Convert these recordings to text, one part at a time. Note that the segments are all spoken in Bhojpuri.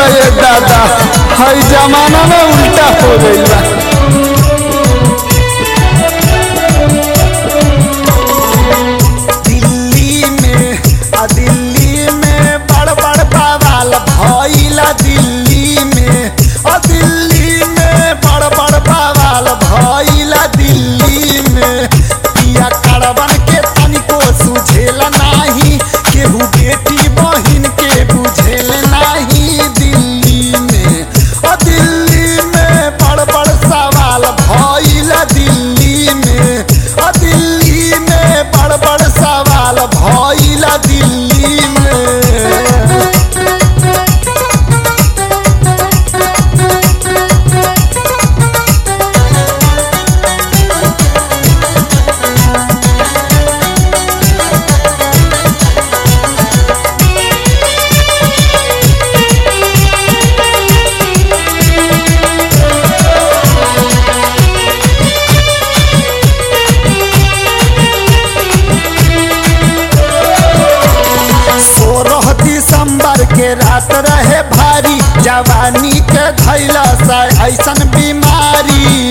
ये दादा हई जमाना में उल्टा हो गई बा दिल्ली में आ दिल्ली में बड़ बड़ बवाल भइला दिल्ली में आ दिल्ली में बड़ बड़ बवाल भइला दिल्ली में पिया करवन के तनिको सुझेला नाही केहू बेटी बहिन के बुझेल नाही दिल्ली में आ दिल्ली में बड़ बड़ सवाल भइला दिल्ली में आ दिल्ली में बड़ बड़ सवाल भइला दिल्ली में सोलह दिसंबर के रात रहे भारी जवानी के धैला से ऐसन बीमारी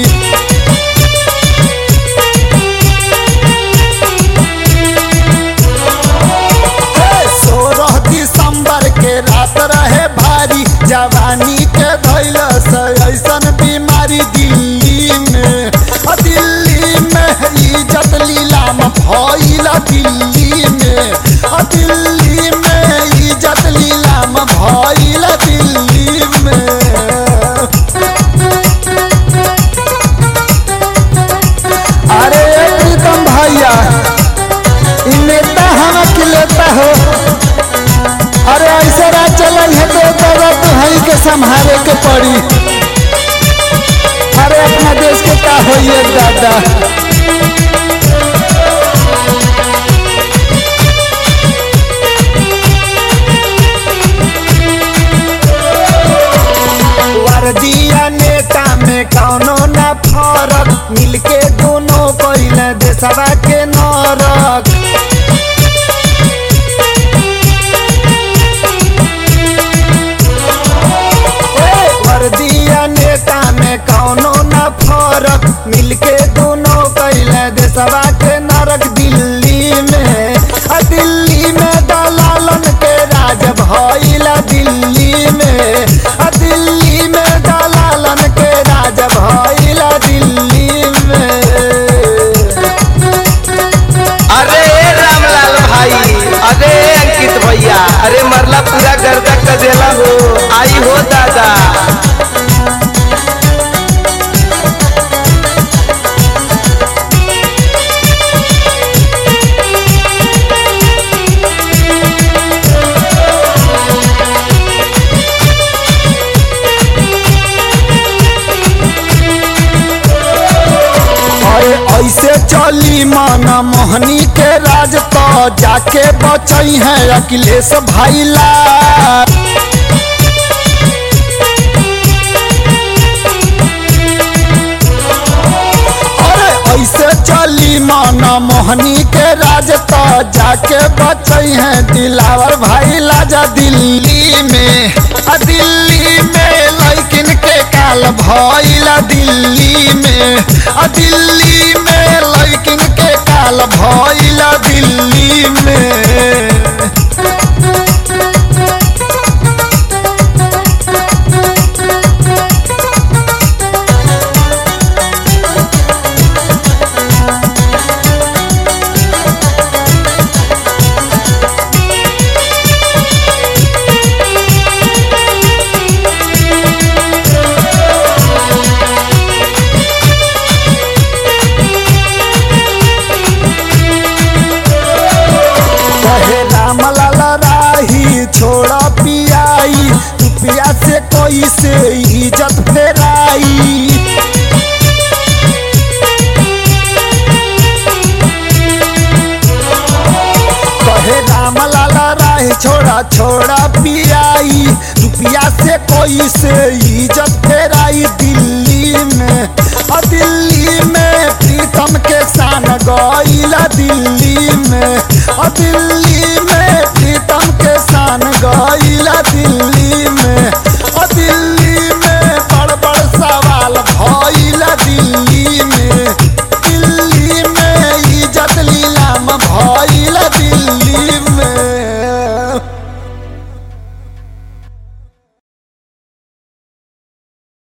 हे, सोलह दिसंबर के रात रहे भारी जवानी के धैला से ऐसन बीमारी दिल्ली में अ दिल्ली में इज्जत लीलाम भइला दिल्ली में अ दिल्ली में इज्जत लीलाम भइला दिल्ली में अरे ए प्रीतम भैया इ नेता हम अकेलेता हो अरे ऐसे रात चल है तो दादा तुहरी के संभाले के पड़ी अरे अपना देश के का होइए दादा वर्दिया नेता में कौनो न फरक मिलके दोनों पहले देशवा के नरक ए, वर्दिया नेता में कौनो न फरक मिलके दोनों पहले देशवा के नरक दिल्ली में आ दिल्ली में दलालन के राज भइला दिल्ली में आ दिल्ली में दलालन के राज भइला दिल्ली में अरे रामलाल भाई अरे अंकित भैया अरे मरला पूरा गर्दा कदेला हो आई हो दादा अरे ऐसे चली माना मोहनी के राज तो जाके बचई है अखिलेश भाईला अरे ऐसे चली माना मोहनी के राज तो जाके बचई है दिलावर भाई लाजा दिल्ली में आ दिल्ली में लैकिन के काल भइला दिल्ली में आ दिल्ली में लैकिन के काल भइला दिल्ली में कहे राम लाला राही छोड़ा पियाई तू पिया से कोई से इज्जत फेराई कहे राम लाला राही छोड़ा छोड़ा पियाई रुपया से कोई से इज्जत फेराई दिल्ली में आ दिल्ली में प्रीतम के शान गईला दिल्ली में आ दिल्ली